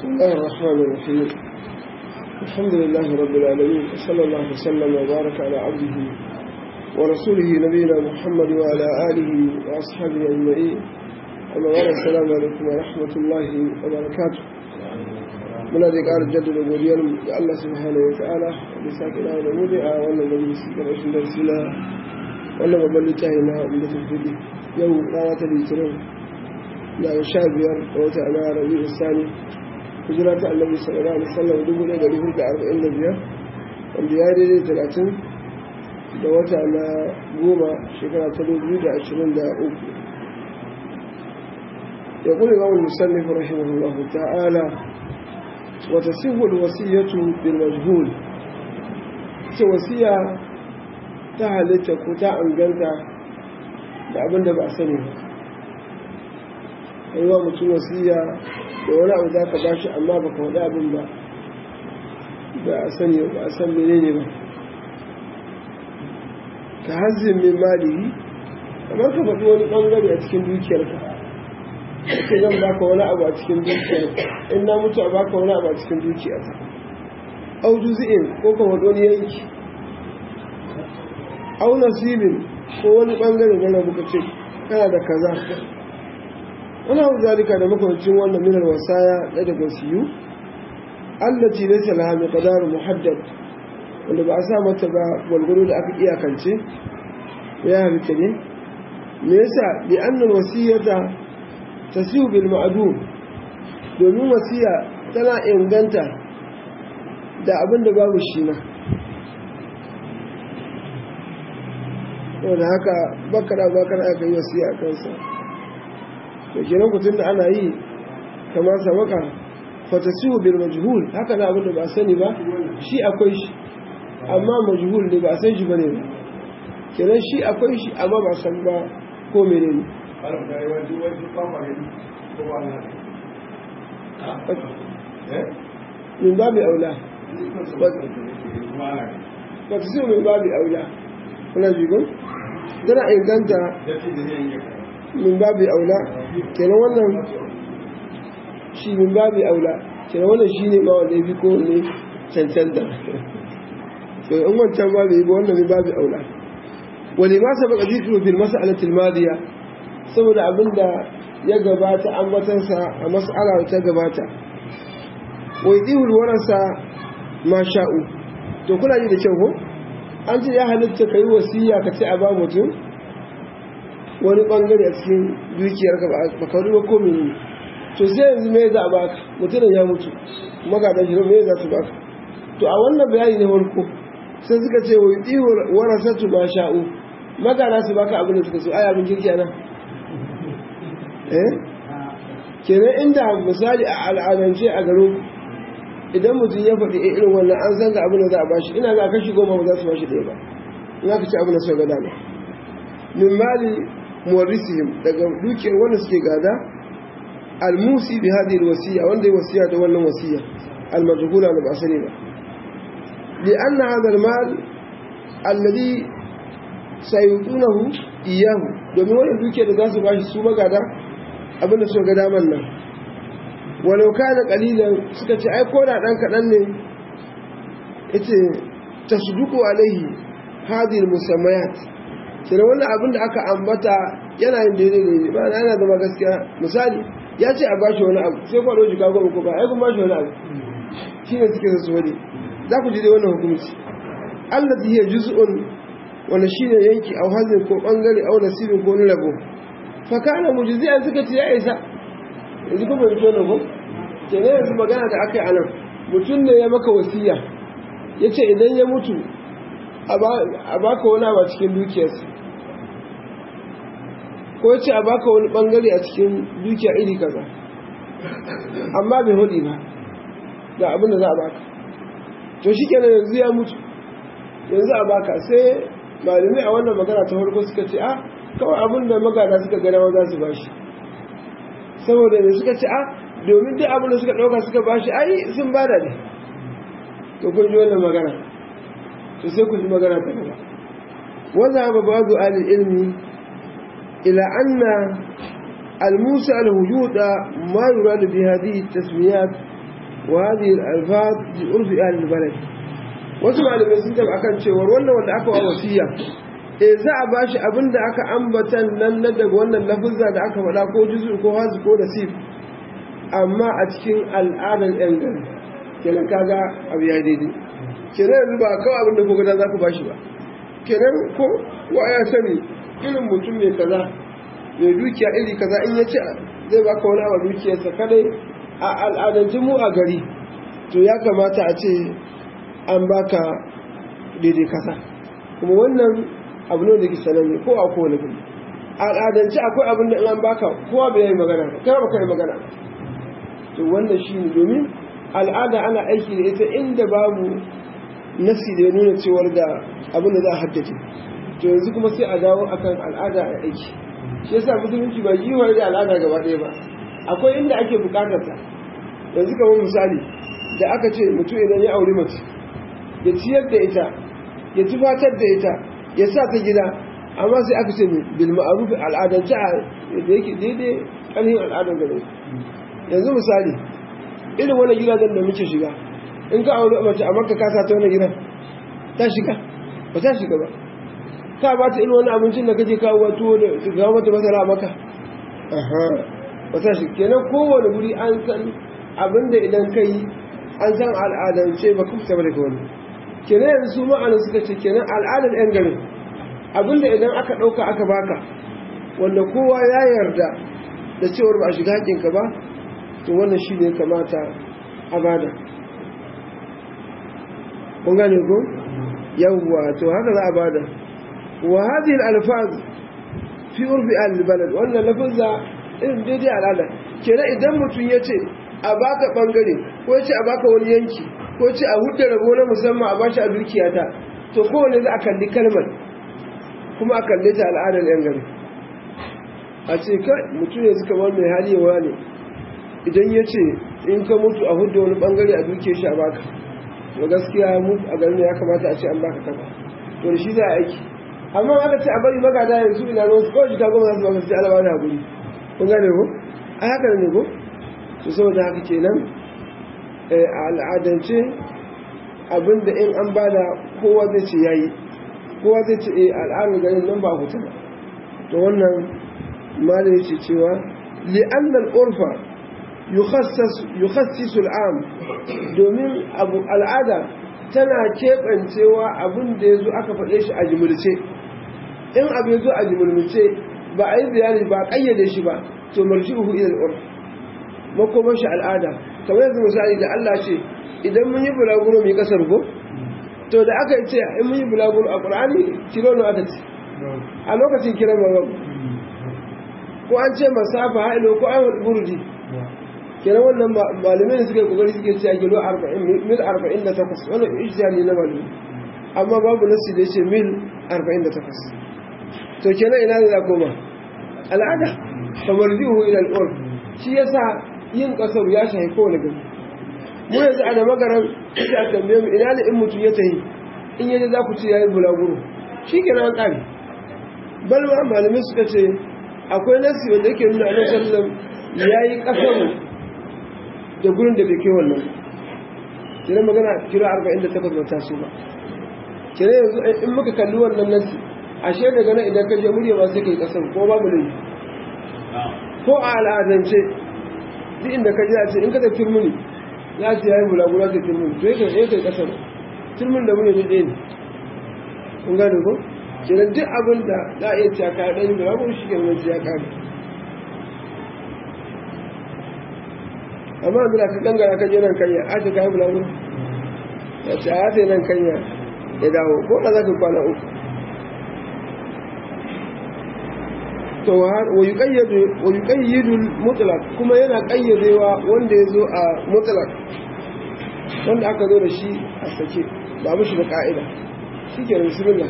بسم الله الرحمن الرحيم الحمد لله رب العالمين وصلى الله وسلم وبارك على عبده ورسوله نبينا محمد وعلى آله وأصحابه أجمعين أما بعد السلام عليكم ورحمة الله وبركاته من هذه قال الجد الأبوديان الله سبحانه وتعالى لساكنا ونمودع وأن مجلس كرشن درسنا وأن مبلتهنا من تفضيله يوم لا تليترون لا يشابه وتعالى ربيع الثاني hijira ta annabi sallallahu alaihi wasallam dubu ɗaya da dubu da arba'in da biyar wanda ya daidai talatin da wata na goma shekara ta dubu da ashirin da uku ya kuli imam musannif rahimahullahu ta'ala wa tasihhu alwasiyatu bil majhul ce wasiya ta halitta ko ta anganta da abin da ba a sani ba aiwa mutum wasiya da wani abu za ka bashi amma ba ka faɗi abin ba ba a sani ba a san mene ne ba ka hazin min malihi kamar ka faɗi wani ɓangare a cikin dukiyarka ake zan baka wani abu a cikin dukiyarka in na mutu a baka wani abu a cikin dukiyarka au juzi'in ko ka faɗi wani yanki au nasibin ko wani ɓangare na rabu ka ce kana da kaza wani abu zalika da makwancin wannan minar wasaya da daga siyu allaci laysa laha miqdar muhaddad wanda ba a sa mata ba gwalgwaro da aka iyakance ya halitta ne me yasa bi annal wasiyata tasiu bil ma'dum domin wasiya tana inganta da abin da babu shi na wanda haka bakara bakara aka yi wasiya a kansa to kenan ku tunda ana yi kama sabaka fatasihu bil majhul haka na abinda ba a sani ba shi akwai shi amma majhul ne ba a san shi bane ba kenan shi akwai shi amma ba san ba ko menene min babi aula fatasihu min babi aula kuna jigon tana inganta min babi aula kenan wannan shi min babi aula kenan wannan shi ne ma wanda ya fi kowanne cancanta so in wancan babi ba wannan min babi aula wani ma saba ka zikiru fil mas'alatil madiya saboda abinda ya gabata an batansa a mas'ala ta gabata wai dihul warasa ma sha'u to kuna ji da kyau ko an ce ya halitta ka yi wasiya ka ce a ba mutum wani bangare a cikin dukiyar ka ba ka ba ko mene to sai yanzu me za a baka mutumin ya mutu magadan shi me za su baka to a wannan bayani ne farko sai suka ce wa yi warasatu ma sha'u magana su baka abin da suka so ai abin kirki nan eh kenan inda misali a al'adance a garin idan mutum ya faɗi irin wannan an san ga abin da za a bashi ina ga kashi goma ba za su bashi ɗaya ba in aka ci abin da suka ga dama min mali muwarrisihim daga dukiyar wanda suke gada almusi bi hadhihi alwasiya wanda ya wasiya da wannan wasiya almajhula da ba sani ba li anna hadha almal alladhi sayutunahu iyahu domin wannan dukiyar da za su bashi su magada abin da suka ga daman nan walau kana qalilan suka ce ai ko da dan kadan ne yace tasduqu alaihi hadhihi almusammayat sai wannan abin da aka ambata yana yin daidai ne ba yana zama gaskiya misali ya ce a bashi wani abu sai kwado jika goma ko ba ai kun bashi wani abu shi ne suke su wani za ku ji dai wannan hukunci Allah zai juz'un wani shi ne yanki a hazin ko bangare a nasibin ko wani rabo fa kana mujzi'an suka ce ya isa yanzu kuma fito ne ko ke ne yanzu magana da aka yi anan mutum ne ya maka wasiya ya ce idan ya mutu a baka wani abu a cikin dukiyarsa ko ya ce a baka wani bangare a cikin dukiya iri kaza amma bai hudu ba ga abin da za a baka to shi kenan yanzu ya mutu yanzu a baka sai malamai a wannan magana ta farko suka ce a kawai abin da magana suka gana za su bashi saboda ne suka ce a domin duk abin da suka ɗauka suka bashi ai sun bada ne to kun ji wannan magana to sai ku ji magana ta gaba wanda ba ba zu alil ilmi ila anna الموسى الوجود ما يراد بهذه التسميات wa hadhihi al-alfaz bi urfi ahli al-balad wasu malamai sun tafi akan cewa wannan wanda aka wa wasiya eh za a bashi abin da aka ambatan nan na daga wannan lafuzza da aka faɗa ko juzu ko hazu ko nasib amma a cikin al'adar yan gari kenan kaga abu ya daidai kenan yanzu ba kawai abin da ko gada za ku bashi ba kenan ko wa ya sani irin mutum mai kaza mai dukiya iri kaza in ya ce zai baka wani abu dukiyarsa kadai a al'adance mu a gari to ya kamata a ce an baka daidai kasa kuma wannan abu ne da ke sananne ko a kowane gari al'adance akwai abin da in an baka kowa bai yi magana ba kai baka yi magana ba to wannan shi ne domin al'ada ana aiki da ita inda babu nasi da ya nuna cewar da abin da za a haddace to yanzu kuma sai a dawo akan al'ada a aiki shi yasa musulunci ba yi da al'ada gaba ɗaya ba akwai inda ake bukatar ta yanzu kamar misali da aka ce mutum idan ya auri mace ya ciyar da ita ya tufatar da ita ya sa ta gida amma sai aka ce bil ma'ruf al'adance a da yake daidai ƙarfin al'adar gare yanzu misali irin wani gidajen da muke shiga in ka auri mace a makka ka sa ta wani gidan ta shiga ba ta shiga ba ka ba ta irin wani abincin da kake kawo tuwo da kawo mata masara a maka ba ta shiga kenan kowane guri an san abinda idan ka yi an san al'adance ba kuma taɓa daga wani kenan yanzu su ma'anin suka ce kenan al'adar yan garin abinda idan aka ɗauka aka baka wanda kowa ya yarda da cewar ba a shiga haƙinka ba to wannan shi ne kamata a bada kun gane ko yawwa to haka za a bada wa hadhihi al-alfaz fi urfi al-balad wannan lafazza irin daidai al'ada kenan idan mutum ya ce a baka bangare ko ya ce a baka wani yanki ko ce a hudda rabo na musamman a bashi a dukiyata to kowane za a kalli kalmar kuma a kalli ta al'adar yan gari a ce ka mutum ne suka bar mai hali yawa ne idan ya ce in ka mutu a hudda wani bangare a duke shi a baka to gaskiya mu a garin ya kamata a ce an baka kaza to da shi za a aiki amma aka ce a bari magada yanzu ina ruwan su kawai shi ka goma za su baka su ce alama na guri kun gane ko a haka ne ko to saboda haka kenan a al'adance abinda in an bada kowa zai ce yayi kowa zai ce eh al'adar garin nan ba hutu ba to wannan malai ce cewa li'anna al-urfa yukhassisu al'am domin abu al'ada tana keɓancewa abin da ya zo aka faɗe shi a jimilce in abu ya zo a jimilce ba a yi bayani ba a ƙayyade shi ba to marji'uhu ila al-urf makomar shi al'ada kamar yanzu misali da Allah ce idan mun yi bulaguro mai kasar ko to da aka ce in mun yi bulaguro a Qur'ani kilo na aka ce a lokacin kiran ba ko an ce masafa hailo ko an burdi kenan wannan malamai suka yi kokari suke cewa kilo 40 mil 48 wannan ijtihadi na malami amma babu nasi da yace mil 48 to kenan ina ne za koma al'ada kamar zihu ila al-urf shi yasa yin kasar ya shahi kowane gari mu yanzu a da magaran sai a tambaye mu ina ne in mutum ya tahi in yaje za ku ce yayi bulaguro shi ke nan tsari balma malamai suka ce akwai nasi wanda yake nuna annabi sallallahu yayi kasar da gurin da bai kai wannan kira magana kira 48 ba ta so ba kira yanzu in muka kalli wannan nasi ashe daga nan idan ka je murya ba sai kai kasar ko babu ne ko a al'adance duk inda ka ji a ce in ka tafi turmuni ya ce ya yi bulagula ta turmuni to yake yake kasar turmuni da muni duk ɗaya ne kun gane ko kenan duk abin da za a iya cewa kayan ɗani bulagula shi ke nan ya kare amma abin da ka gangara ka je nan kanya a ce kayan bulagula ya ce a ce nan kanya ya dawo ko da za ka kwana uku to wa yuqayyidu mutlaq kuma yana qayyadewa wanda yazo a mutlaq wanda aka zo da shi a sake ba mushi da ka'ida shike da bismillah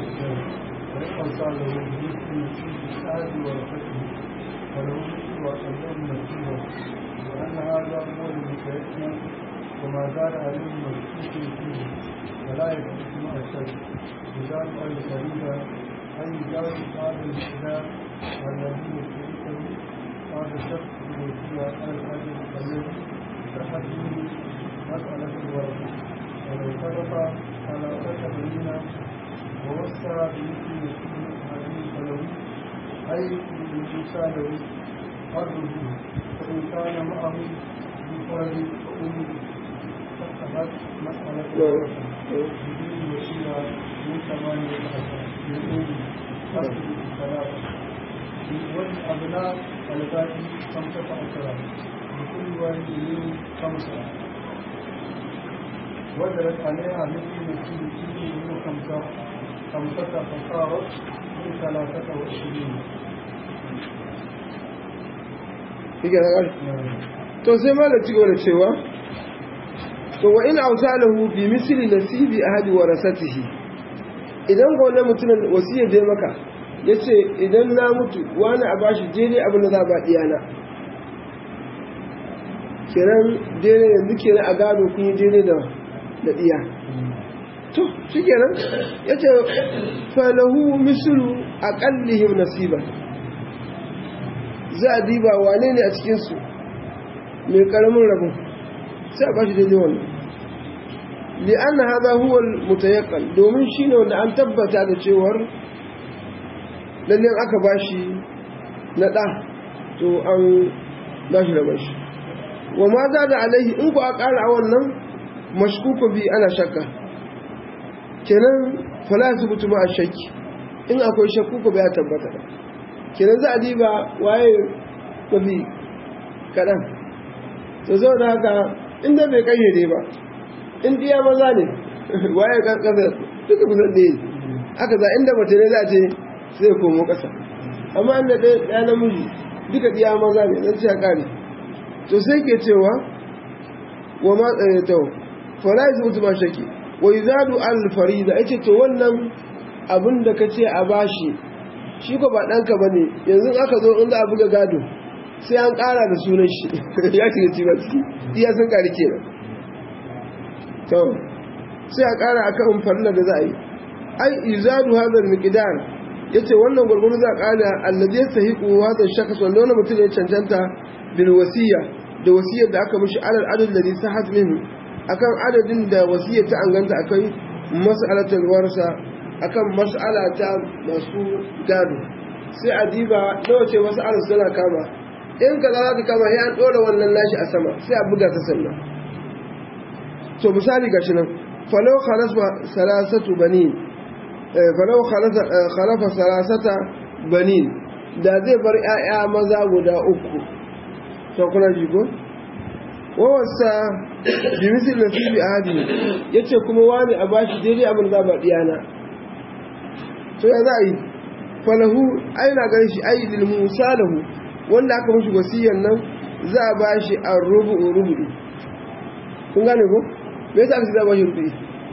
وما زال عليه مشكوك فيه ولا يكون مع الشك بذلك الفريضة أن يجاوز هذا الإسلام والذي يشركه هذا الشخص بالوسيلة على الأجر الذي تحدث مسألة الورث ولو ترك على أربعة بنين ووسع بمثل مسلم هذه فله أي موسى له أرضه فإن كان معه بفرد فأمه فاتخذت مسألة الورث بدون وسيلة من ثمانية عشر من أمه أصل ثلاثة والأبناء الباقي خمسة عشر لكل واحد منهم خمسة وجدت عليها مثل مثل كل من خمسة خمسة فصارت من ثلاثة وعشرين Shike na ƙari. To sai malam ci gaba da cewa, to wa in ausalahu bi misli nasibi ahadi warasatihi idan ga wannan mutumin wasiyar da ya maka ya ce idan na mutu wani a bashi daidai abin da za a ba ɗiyana kenan daidai yanzu kenan a gado kun yi daidai da da ɗiya to shi kenan ya ce falahu misulu a ƙallihim nasiba za a diba wane ne a cikinsu mai ƙaramin rabin sai a bashi daidai wannan li'an haza huwa mutayaqqal domin shine wanda an tabbata da cewar lalle aka bashi na da to an bashi da bashi wa ma za da alaihi in ku a ƙara a wannan mashkuku bi ana shakka kenan fala zubutu ma shakki in akwai shakku ko ya tabbata ba kenan za a diba waye mafi kaɗan to zo da haka inda bai kayyade ba in diya maza ne waye kasa duka kusan ɗaya aka za inda mace ne za a ce sai komo ƙasa amma inda ɗaya namiji duka diya maza ne zan ce a ƙare to sai ke cewa wa ma tsaye ta fara yi mutu ma shaki wa yi zadu alfarida ya ce to wannan abin da ka ce a bashi shi ko ba ɗanka ba ne yanzu aka zo in za a buga gado sai an ƙara da sunan shi ya shiga ci ba ciki iya sun ƙari kenan to sai a ƙara a kan farilla da za a yi ai izadu hadar miqdar yace wannan gurguru za a ƙara allazi yastahiqu hadha shakhs wanda wannan mutum ya cancanta bil wasiya da wasiyar da aka mishi alal adad da sahat minhu akan adadin da wasiyar ta anganta akai mas'alatul warsa akan mas'ala ta masu gado sai a diba nawa ce mas'alar suna kama in kaza za ta kama sai an dora wannan nashi a sama sai a buga ta sannan to misali gashi nan falau khalasa salasatu banin falau khalafa salasata banin da zai bar ƴaƴa maza guda uku to kuna ji ko wawasa bi misal nasibi ahadi yace kuma wani a bashi daidai abin da ba diyana to ya za a yi falahu aina ganin shi ayi lil musalahu wanda aka mishi wasiyan nan za a bashi ar-rubu rubu kun gane ko me yasa aka ce za a bashi rubi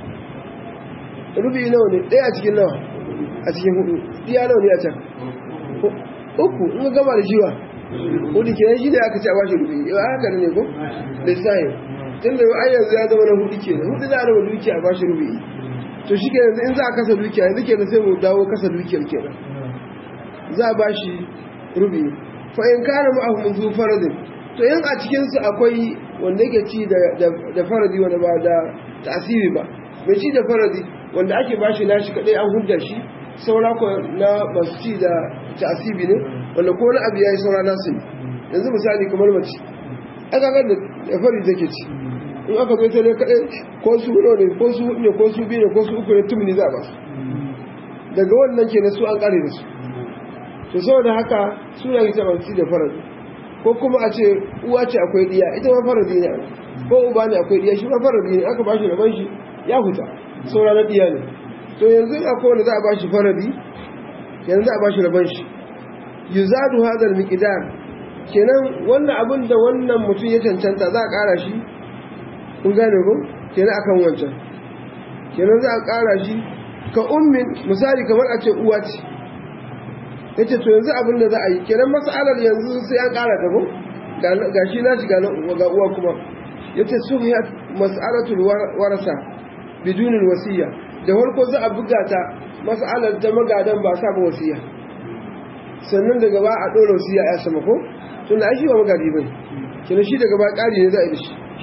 rubi nawa ne ɗaya a cikin nawa a cikin hudu iya nawa ne a can uku in gama da shiwa hudu kenan shi ne aka ce a bashi rubi yau haka ne ko da sahi tun da ai yanzu ya zama na hudu kenan hudu za a raba dukiya a bashi rubi to shi kenan in za a kasa dukiya yanzu kenan sai mu dawo kasa dukiyar kenan za a bashi rubi fa in kana ma'ahu min zu faradin to yin a cikinsu akwai wanda yake ci da faradi wanda ba da tasiri ba mai ci da faradi wanda ake ba shi nashi kadai an hudda shi saura ko na masu ci da tasiri ne wanda ko wani abu ya yi saura nasu ne yanzu misali kamar mace aka ga da fari take ci in aka zo sai kadai ko su ne ko su ne ko su biyu ne ko su uku ne tumini za a ba su daga wannan kenan su an kare da su to saboda haka suna yi ta masu ci da faradi ko kuma a ce uwa ce akwai diya ita ma faradi ne ko uba ne akwai diya shi ma faradi ne aka bashi rabon shi ya huta saura na diya ne to yanzu akwai wanda za a bashi faradi yanzu za a bashi rabon shi yuzadu hadal miqdar kenan wannan abin da wannan mutum ya cancanta za a kara shi kun gane ko kenan akan wancan kenan za a kara shi ka ummin misali kamar a ce uwa ce ya ce to yanzu abin da za a yi kenan masalar yanzu sai an kara ta ko ga shi na shiga ga uwa kuma ya ce su ya mas'alatul warasa bidunin wasiya da farko za a buga ta mas'alar ta magadan ba sa ba wasiya sannan daga ba a ɗora wasiya ya sama ko tun da shi ba magadi bai kenan shi daga ba ƙari ne za a yi da shi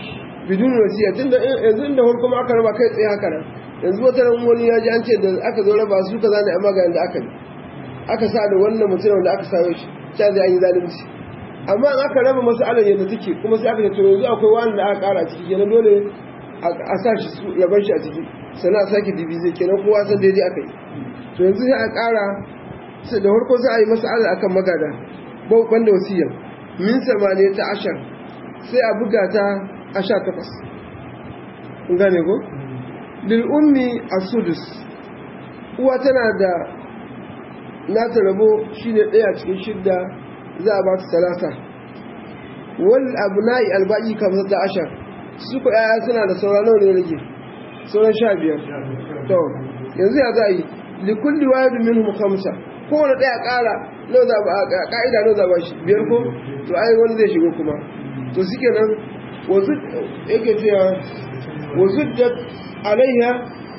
bidun wasiya tunda yanzu inda farko ma aka raba kai tsaye haka nan yanzu wata ran wani ya ji an ce da aka zo raba su kaza ne amma ga yanda aka yi aka sa da wannan mutum da aka sayo shi sai zai an yi zalunci amma in aka raba mas'alar yadda take kuma sai aka ce to yanzu akwai wani da aka kara ciki kenan dole a sa shi rabar shi a ciki sannan a sake divize kenan kowa san daidai aka yi to yanzu sai a kara sai da farko sai a yi mas'alar akan magada banda wasiyar min samane ta ashar sai a buga ta a sha takwas kun gane ko lil ummi as-sudus uwa tana da nata rabo shine ɗaya cikin shidda za a ba ta talata wal abna'i albaqi kamar da ashar su ko yaya suna da sauran nawa ne rage sauran sha biyar to yanzu ya za a yi li kulli wahidin minhum khamsa kowane ɗaya ƙara nawa za ba ka'ida nawa za ba shi biyar ko to ai wani zai shigo kuma to suke nan wasu yake cewa wasu da alaiha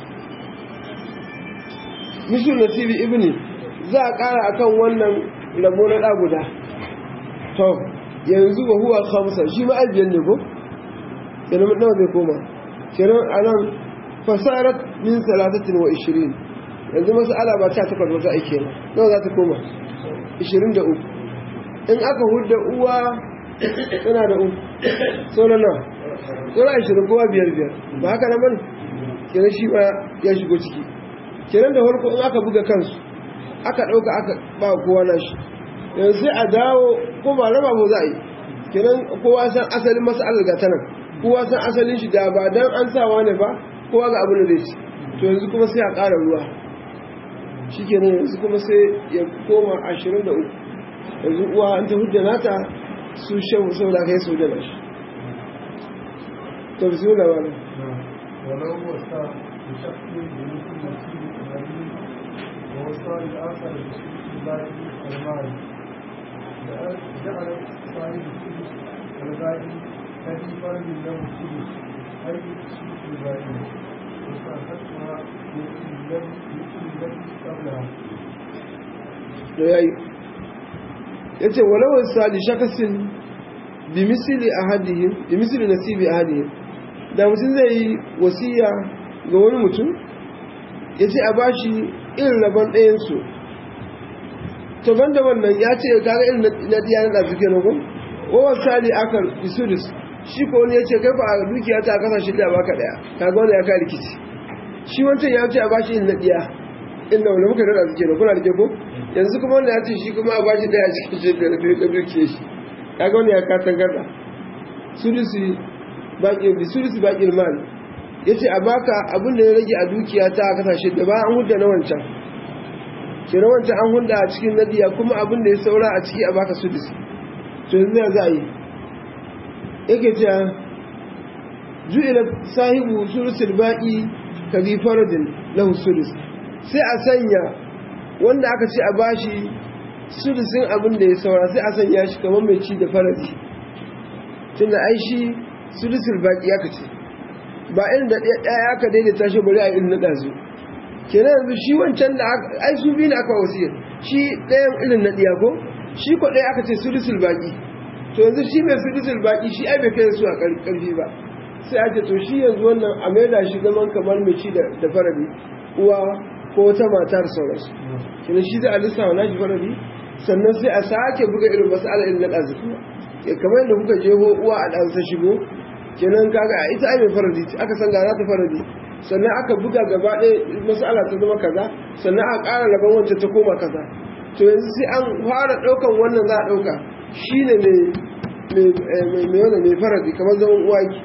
mishu nasibi ibni za a ƙara akan wannan rabo na ɗa guda to yanzu ba huwa khamsa shi ma ajiyar ne ko kenan nawa zai koma kenan a nan fasarat min salatatin wa ishirin yanzu masu ala ba ta takwas wata aike ne nawa za ta koma ishirin da uku in aka hudda uwa tana da uku sauran nawa sauran ashirin kowa biyar biyar ba haka na bane kenan shi ma ya shigo ciki kenan da farko in aka buga kansu aka ɗauka aka ba kowa na shi yanzu sai a dawo ko ba raba mu za a yi kenan kowa san asalin masalar ga tanan kowa san asalin shi da ba dan an sawa ne ba kowa ga abin da zai ci to yanzu kuma sai a ƙara ruwa shi kenan yanzu kuma sai ya koma ashirin da uku yanzu uwa an ta hujja nata su shan saboda kai su da shi to bisu da wani ولو وسع بشخص بمثل نصيب الأبي ووسع الآخر بشخص الباقي المال جعل صاحب السدس الباقي الذي فرد له السدس أي سدس الباقي وصاحبها مثل الذي مثل الذي قبلها da ya yi ya ce walawar sali shakasin bi misili ahadihim bi misili nasibi ahadihim da mutum zai yi wasiya ga wani mutum ya ce a bashi irin rabon ɗayansu to banda wannan ya ce kaga irin na diya na ɗafi kenan ko wawan sali akar isudus shi ko wani ya ce kai ba a dukiya ta kasa shi da baka ɗaya kaga wani ya ka rikici shi wancan ya ce a bashi irin na diya inda wani muka rada suke da kuna da ko yanzu kuma wanda ya ce shi kuma a bashi ɗaya cikin shi da rafi da dukiya shi kaga wani ya kasan garda sudusi baƙin bisulisi baƙin mal ya ce a baka abin da ya rage a dukiya ta a kasashe da ba an hudda na wancan ke na wancan an hudda a cikin nadiya kuma abin da ya saura a ciki a baka sudisi to yanzu ya za a yi yake ce ju'ila sahibu sulusul baƙi ka bi faradin lahu sulus sai a sanya wanda aka ce a bashi sulusin abin da ya saura sai a sanya shi kamar mai ci da faradi tunda ai shi sulusul baki aka ce ba irin da ɗaya aka daidaita shi bari a irin na ɗazu kenan yanzu shi wancan da ai su biyu ne aka wasiyar shi ɗayan irin na ɗiya ko shi ko ɗaya aka ce sulusul baki to yanzu shi mai sulusul baki shi ai bai kai su a ƙarfi ba sai a ce to shi yanzu wannan a maida shi zaman kamar mai ci da faradi uwa ko wata matar sauransu kenan shi zai a lissawa nashi faradi sannan sai a sake buga irin masala irin na ɗazu kuma kamar yadda kuka jeho uwa a ɗansa shigo kenan kaga a ita ai faradi aka san gara ta faradi sannan aka buga gaba ɗaya masala ta zama kaza sannan aka ƙara laban wancan ta koma kaza to yanzu sai an fara ɗaukan wannan za a ɗauka shi ne mai wannan mai faradi kamar zaman uwa ki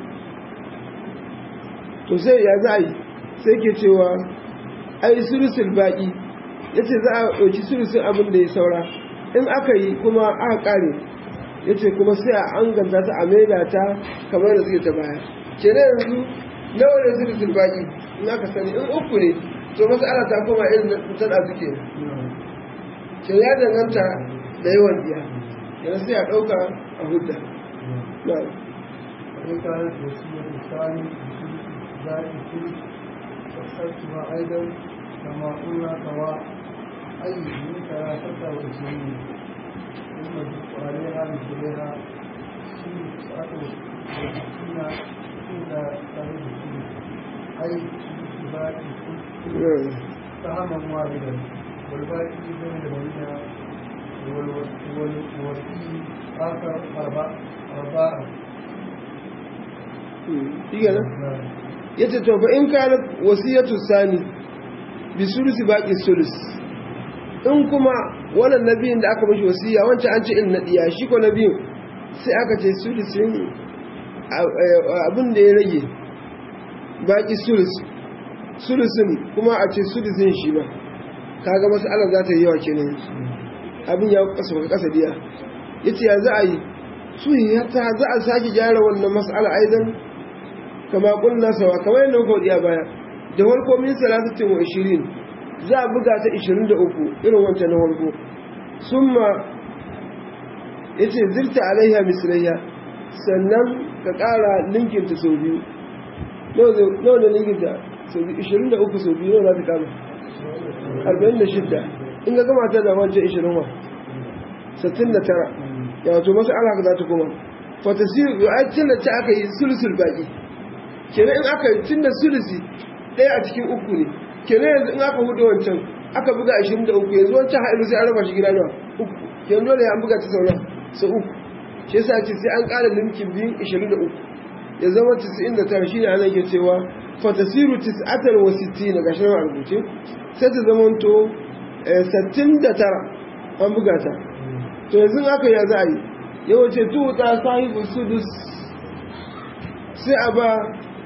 to sai ya za a yi sai ke cewa ai sulusul baƙi ya ce za a ɗauki sulusun abin da ya saura in aka yi kuma aka ƙare ya ce kuma sai a an ganta ta a maida ta kamar da suke ta baya ke na yanzu nawa ne sulusul baƙi in aka sani in uku ne to masu ana ta koma irin ta da suke ke ya danganta da yawan biya yana sai a ɗauka a hudda na وإن كانت وصية الثاني ذلك الثلث فاخترتها أيضا كما قلنا سواء أي من ثلاثة وعشرين ثم زدت عليها مثلها تسعة وستين إلى صاحب السلس أي باقي سهما واحدا والباقي بين البنية والوسيء آخر أربعة أربعة shi kenan ya ce to fa in kana wasiyatu sani bi sulusi baqi sulus in kuma wannan nabiyin da aka mishi wasiya wancan an ce in na diya shi ko nabiyin sai aka ce sulusin abin da ya rage baqi sulus sulusin kuma a ce sulusin shi ba kaga mas'alar za ta yi yawa kenan abin ya kasa baka kasa diya yace ya za a yi su ya ta za a sake gyara wannan mas'ala aidan kama kunna sawa kamar yadda muka wadi a baya da farko min salatatin wa ishirin za a buga ta ishirin da uku irin wancan na farko summa ya ce zirta alaiha mislayya sannan ka ƙara linkinta sau biyu nawa da linkinta sau biyu ishirin da uku sau biyu nawa za ta kama arba'in da shidda in ga gama ta da wancan ishirin wa sittin da tara ya wato masu alaka za ta kuma fatasiru ya aikin da ta aka yi sulsul baƙi kenan in aka tun da sulusi ɗaya a cikin uku ne kenan yanzu in aka hudu wancan aka buga ashirin da uku yanzu wancan haɗu sai an raba shi gida nawa uku yanzu dole an buga ta sauna sau uku shi yasa ce sai an ƙara limkin biyun ashirin da uku ya zama tisa'in da tara shi ne ana ke cewa fatasiru tis'atar wa sittina ga shirin a rubuce sai ta zama to sittin da tara an buga ta to yanzu aka ya za a yi yawace tuta sahibu sudus sai a ba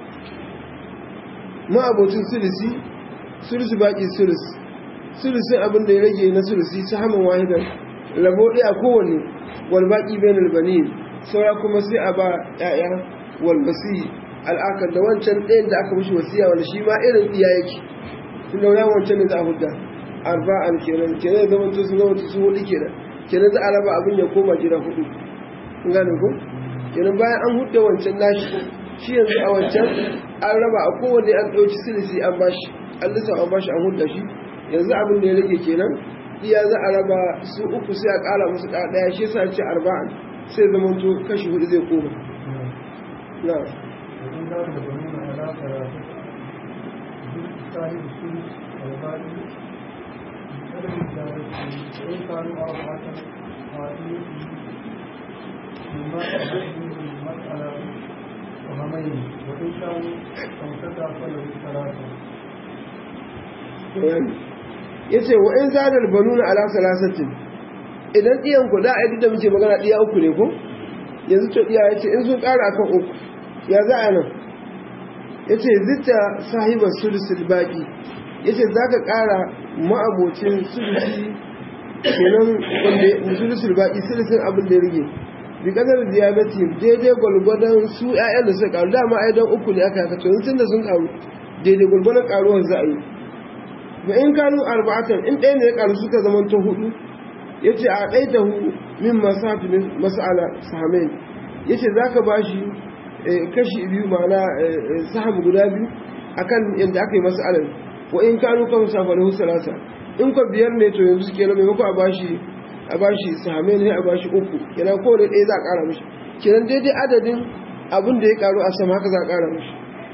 ma'abocin sulisi sulisi baƙi sulis sulisin abin da ya rage na sulisi su haman wahidar rabo ɗaya kowanne walbaƙi bayan albani saura kuma sai a ba ‘ya'ya walbasi al'akar da wancan ɗayan da aka mushi wasiya wanda shi ma irin iya yake tun da wancan ne za a hudda arba'an kenan kenan zama to sun zama sun hudu kenan kenan za a raba abin ya koma gida hudu kun gane ko kenan bayan an hudda wancan nashi shi yanzu a wancan an raba a kowanne an ɗauki silisi an bashi an lissa an bashi an hudda shi yanzu abin da ya rage kenan iya za a raba su uku sai a ƙara musu ɗaya shi yasa ce arba'an sai zama to kashi hudu zai koma na وإن كان البنون على ثلاثة صاحب السدس والباقي بقدر الزادة وإن كانوا أربعة قائمين مما تحدث المسألة وهمين وإن كانوا خمسة فله ثلاثة ya ce wa in zadar banuna ala salasatin idan ɗiyan ku da a yi da muke magana ɗiya uku ne ko yanzu to ɗiya ya ce in sun ƙara akan uku ya za a nan ya ce zita sahibar sulusul baƙi ya ce za ka ƙara ma'abocin sulusi kenan wanda sulusul baƙi sulusin abin da ya rige bi kadar ziyarati daidai gwalgwadon su 'ya'yan da suka ƙaru dama ai dan uku ne aka haka to tun da sun ƙaru daidai gwalgwadon ƙaruwar za a yi ba in kanu arba'atan in ɗaya ne ya ƙaru suka zama ta hudu ya ce a ɗai da hu min masafi masala sahamen ya ce za ka ba shi kashi biyu ma'ana saham guda biyu a kan yadda aka yi masalar wa in kanu kan safa da husalasa in ka biyar ne to yanzu kenan maimako a bashi a bashi sahamen ne a bashi uku kenan kowane ɗaya za a ƙara mishi kenan daidai adadin abin da ya ƙaru a sama haka za a ƙara mishi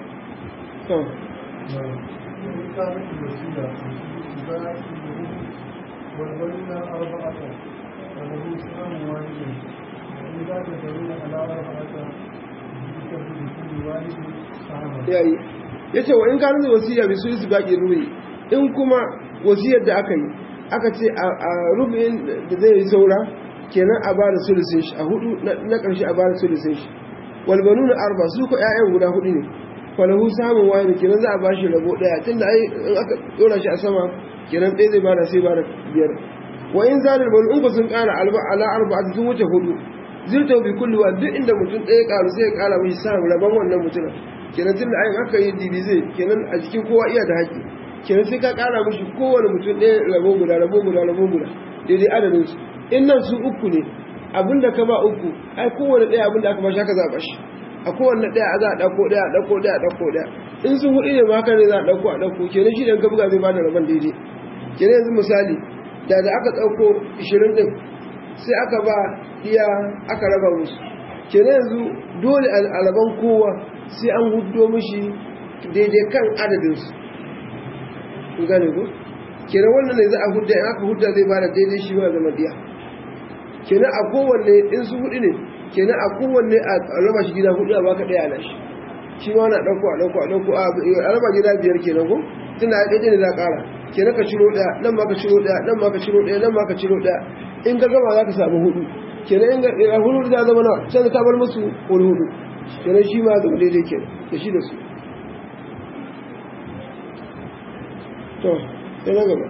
وإن كانت الوسيلة باقي والبنون أربعة فله سهم واحد وإن كان البنون على أربعة ذكر لكل واحد سهما yayi yace wa in kana wasiya bi sulsi baqi rubi in kuma wasiyar da aka yi aka ce a rubin da zai saura kenan a bada sulsin shi a hudu na karshe a bada sulsin shi wal banuna arba su ko ƴaƴan guda hudu ne falahu samun wani kenan za a bashi rabo daya tunda ai in aka dora shi a sama kenan ɗaya zai bada sai bada biyar wa in zalir banu in ku sun ƙara alba ala arba'ati sun wuce hudu zirta bi kulli wa duk inda mutum ɗaya ƙaru sai ya ƙara mishi sa rabon wannan mutumin kenan tunda ai aka yi divize kenan a jikin kowa iya da haƙƙi kenan sai ka ƙara mishi kowane mutum ɗaya rabo guda rabo guda rabo guda daidai adadin su in nan su uku ne abinda ka ba uku ai kowane ɗaya abinda aka bashi haka za a bashi a kowane ɗaya za a ɗauko ɗaya a ɗauko ɗaya a ɗauko ɗaya in sun hudu ne ma haka ne za a ɗauko a ɗauko kenan shi ɗan ka buga zai bada rabon daidai kenan yanzu misali da da aka ɗauko ishirin ɗin sai aka ba iya aka raba musu kenan yanzu dole alaban kowa sai an hudo mishi daidai kan adadinsu gane ku kenan wannan ne za a hudda in aka hudda zai bada daidai shi ma zama diya kenan a kowanne in su hudu ne kenan a kowanne a raba shi gida hudu a baka daya na shi shi ma na dauko a dauko a dauko a raba gida biyar kenan ko tunda a daidai ne za a kara kenan ka ciro daya nan ma ka ciro daya nan ma ka ciro daya nan ma ka ciro daya in ka gama za ka samu hudu kenan in ga hudu da zama nawa sai ka bar musu wani hudu kenan shi ma zama daidai kenan da shi da su to sai na gaba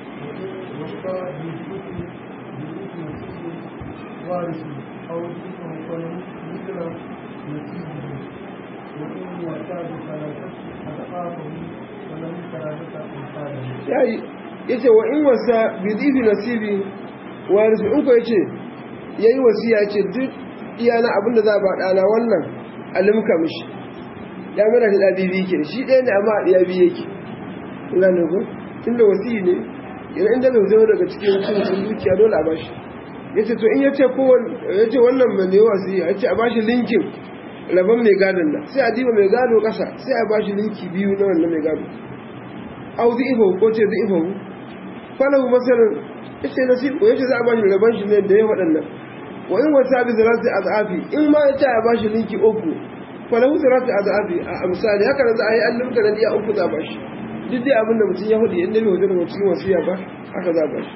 وارث أو ذكر فله مثل نسيبه وإن يعتاد ثلاثة أضعافه فله ثلاثة أمثاله. yayi yace wa in wasa bi dhibi nasibi warisu in ko yace yayi wasiya yace duk iyana abinda za ba dana wannan alimka mishi ya mera da bibi ke shi ɗaya ne amma ya bi yake ina ne ko tunda wasiyi ne yana inda bai zama daga cikin cikin dukiya dole a bashi yace to in yace ko yace wannan mai ne wasiya yace a bashi linkin rabon mai gadon nan sai a diba mai gado kasa sai a bashi linki biyu na wannan mai gado au zi'ifahu ko ce zi'ifahu falahu masalan yace nasibu yace za a bashi rabon shi ne da ya waɗannan wa in wasa bi zalati azafi in ma yace a bashi linki uku falahu zalati azafi a misali haka nan za a yi allin ka ya uku za a bashi duk dai abin da mutum ya hudu yadda bai hudu daga cikin wasiya ba haka za a bashi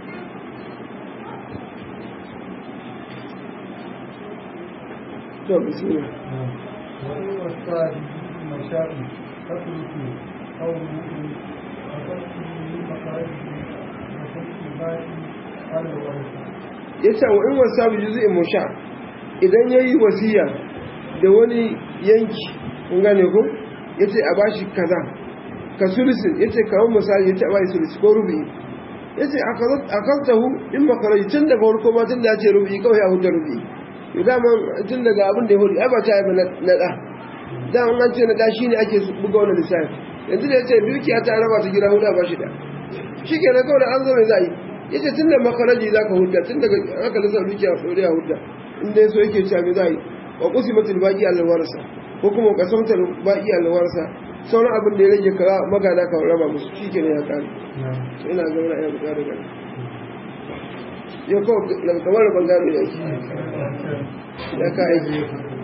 to bismillah وإن وصى بمشاء تترك أو مؤمن فتكتب من مخارجه وتكتب الباقي على الورثة. ya ce wa in wasa bi juzu'in musha idan ya yi wasiya da wani yanki kun gane ko ya ce a bashi kaza ka sulusin ya ce kawon misali ya ce a bashi sulusi ko rubi ya ce a kantahu in makaraji tun daga farko ma tun da ya ce rubi kawai a hujjar rubi yau dama tun daga abin da ya hudu ai ba ta haifa na ɗa da an ce na ɗa shi ne ake buga wani lissafi yanzu da ya ce dukiya ta raba ta gida hudu a bashi da shi ke na kawai da an zo mai za a yi yace tun da makaraji za ka hudda tun daga aka lissa dukiya ɗore a hudda inda so yake cewa me za a yi wa kusi matul baƙi alwarsa ko kuma kasamtar baƙi alwarsa sauran abin da ya rage ka magana ka raba musu shi ke ne ya ƙare ina ga wani ayyuka ƙare gani yau kawai kamar da bangare ya shi ya ka aiki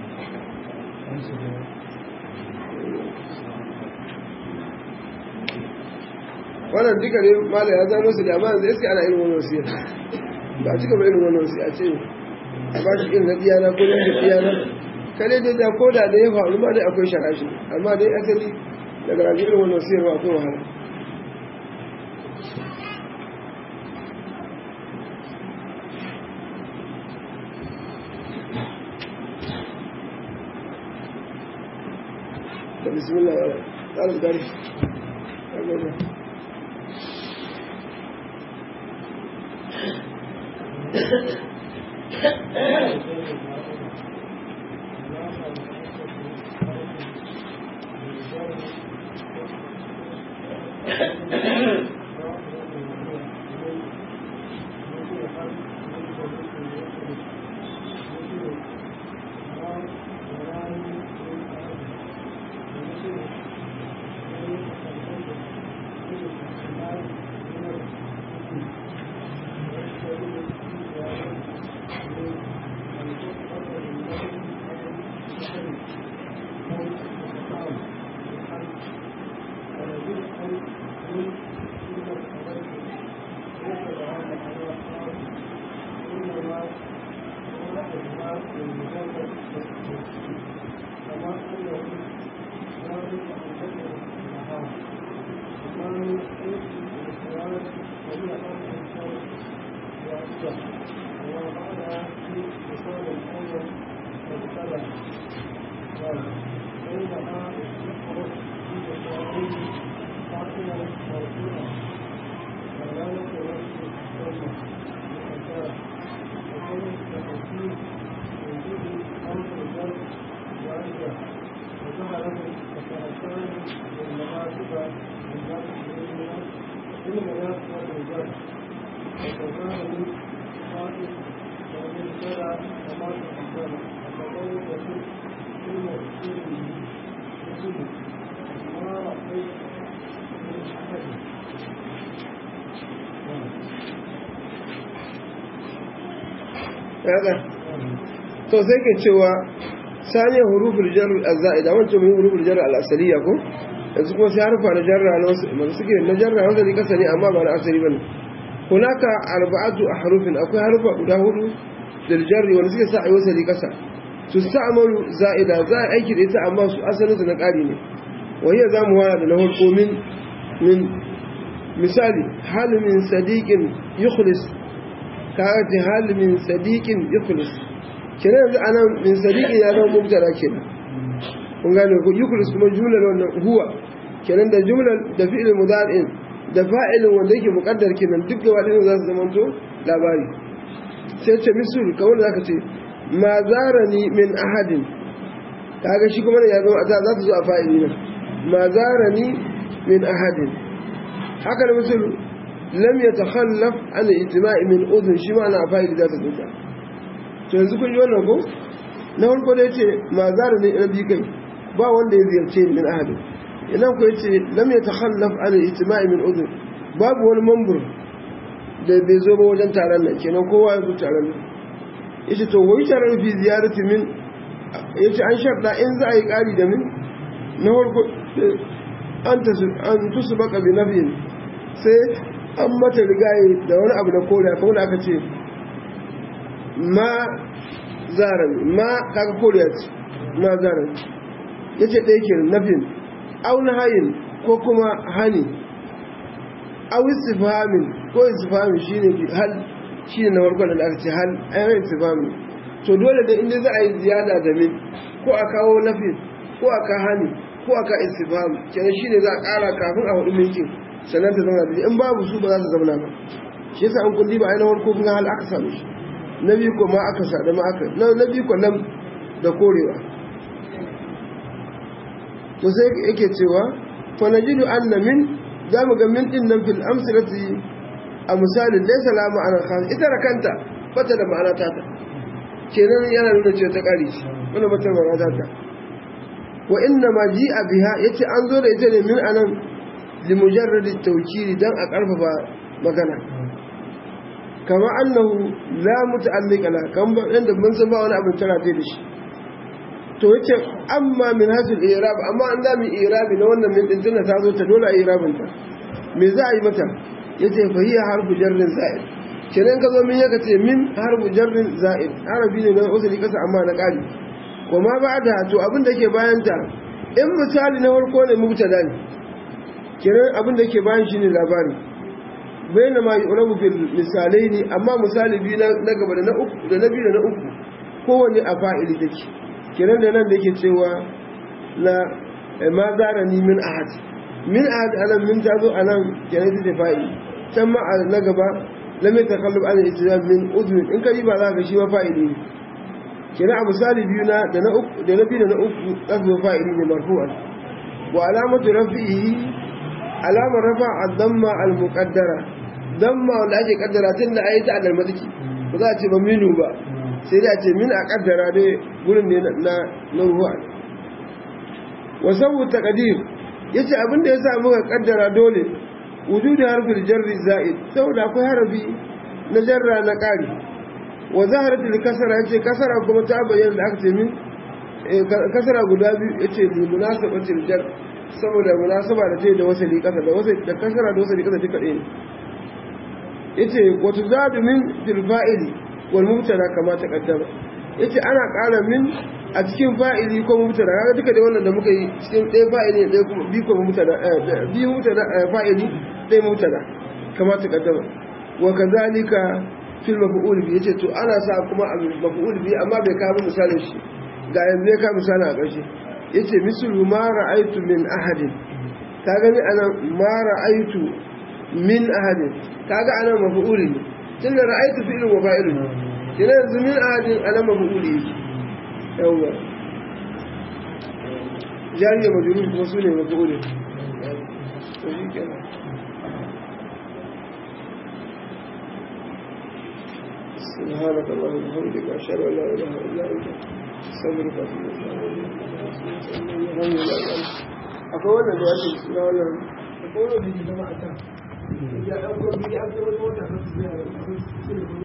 wannan duka ne mala ya zano su da amma yanzu iska ana irin wani wasiya ba a cika ba irin wani wasiya ce a ba shi irin na diyana ko na diyana kare dai da ko da da ya faru ma dai akwai sharashi amma dai asali daga rabi irin wani wasiyar ba akwai wahala da bismillah ya tsarin gari وكان من قائد ومن شرع وما تقدم يكن في مؤثره مثل ما رأيت من أحد kaga to sai ke cewa sani huruful jar al-zaida wancan mun huruful jar al-asaliya ko yanzu kuma sai harfa na jarra na wasu masu suke na jarra wanda zai kasa ne amma ba na asali bane hunaka arba'atu ahrufin akwai harfa guda hudu da jarri wanda suke sa ayi wasali kasa su sa'amalu za'ida za a aiki da ita amma su asalin su na ƙari ne wahiyar za mu wara da na farko min min misali hal min sadiqin yukhlis kaga ta hal min sadiqin yukhlis kenan yanzu anan min sadiqin ya zama mubtada kenan kun gane ko yukhlis kuma jumlar wannan huwa kenan da jumlar da fi'il mudari'in da fa'ilin wanda yake muqaddar kenan duk gaba ɗayan za su zama to labari sai ce misul kawai zaka ce ma zarani min ahadin kaga shi kuma ya zama za ta zo a fa'ili nan ma zarani min ahadin haka da misul lam yatakhallaf an ijtima'i min udhun shi ma na fa'ili za ta zo ta to yanzu kun ji wannan ko na farko da yace ma zarani ina bi kai ba wanda ya ziyarce ni min ahadin idan ko yace lam yatakhallaf an ijtima'i min udhun babu wani mambur da bai zo ba wajen taron nan kenan kowa ya zo taron nan yace to wai taron fi ziyarati min yace an sharda in za a yi kari da min na farko an tasu an tusbaka bi nafyin sai an mata rigaye da wani abu na kore kamar aka ce ma zaran ma kaga koriya ce ma zaran yace ɗaya ke nafin au na hayin ko kuma hani au istifhamin ko istifhamin shine hal shine na farko da aka ce hal ayyukan istifhamin to dole da inda za a yi ziyada da min ko a kawo nafi ko a ka hani ko a ka istifham kenan shine za a ƙara kafin a hudu minkin sannan ta zama da in babu su ba za su zama ba shi yasa an kulli ba ainihin farko kun hal aka samu shi na biyu ko ma aka sa da ma aka na biyu ko lam da korewa to sai yake cewa fa najidu anna min za mu ga min din nan fil amsalati a misalin laysa la ma'ana khas ita da kanta bata da ma'ana ta ta kenan yana nuna cewa ta kare shi wannan bata da ma'ana ta ta wa inna ma ji'a biha yace an zo da ita ne min anan li mujarrad at-tawkid dan a karfafa magana kama annahu la muta'alliqa la kan ba inda mun san ba wani abin tara da shi to yace amma min hasil i'rab amma an da mi i'rabi na wannan min din tana ta zo ta dole a i'rabin ta me za a yi mata yace fa hiya harfu jarrin za'id kenan ka zo min yaka ce min harfu jarrin za'id arabi ne na usuli kasa amma na kali kuma ba'da to abin da ke bayan ta in misali na farko ne mubtada ne kenan abin da ke bayan shine labari bayan ma yu'rabu fil misalai ne amma misali biyu na gaba da na uku da na biyu da na uku kowanne a fa'ili take kenan da nan da yake cewa na ma zara ni min ahad min ahad anan min ta zo anan kenan ta fa'ili can ma na gaba lam yatakallab an ijtihad min udhun in kai ba za ka shi ma fa'ili ne kenan a misali biyu na da na uku da na biyu da na uku kasu fa'ili ne marfu'an wa alamatu rafi'i alamar rafa ad-damma al-muqaddara damma wanda ake kaddara tun da ayi ta al-madaki ba za a ce ba minu ba sai dai a ce min a kaddara dai gurin ne na na ruwa wa sabu taqdir yace abin da yasa muka kaddara dole wujudi harfil jarri za'id saboda akwai harafi na jarra na qari wa zaharatul kasara yace kasara kuma ta bayyana da aka ce min kasara guda biyu yace li munasabatil jar saboda munasaba da ce da wasali kasa da wasali da kasara da wasali kasa duka ɗaya yace wa tuzadu min fil fa'ili wal mubtada kama taqaddama yace ana ƙara min a cikin fa'ili ko mubtada kaga duka da wannan da muka yi cikin ɗaya fa'ili ɗaya kuma bi ko mubtada bi mubtada fa'ili ɗaya mubtada kama taqaddama wa kadhalika fil maf'ul bi yace to ana sa kuma a maf'ul bi amma bai kawo misalin shi ga yanzu ya kawo misalin a ƙarshe yace mislu ma ra'aytu min ahadin ka gani ana ma ra'aytu min ahadin kaga ana maf'uli ne tunda ra'aytu fi'lun wa fa'ilun kina yanzu min ahadin ana maf'uli yake yawa jariya majrur kuma sune maf'uli to shikenan سبحانك اللهم وبحمدك اشهد ان لا اله الا انت saboda ka su akwai wannan da ya ce suna wannan akwai wannan da ke zama a can ya ɗauko biyu an zama wata kasu zai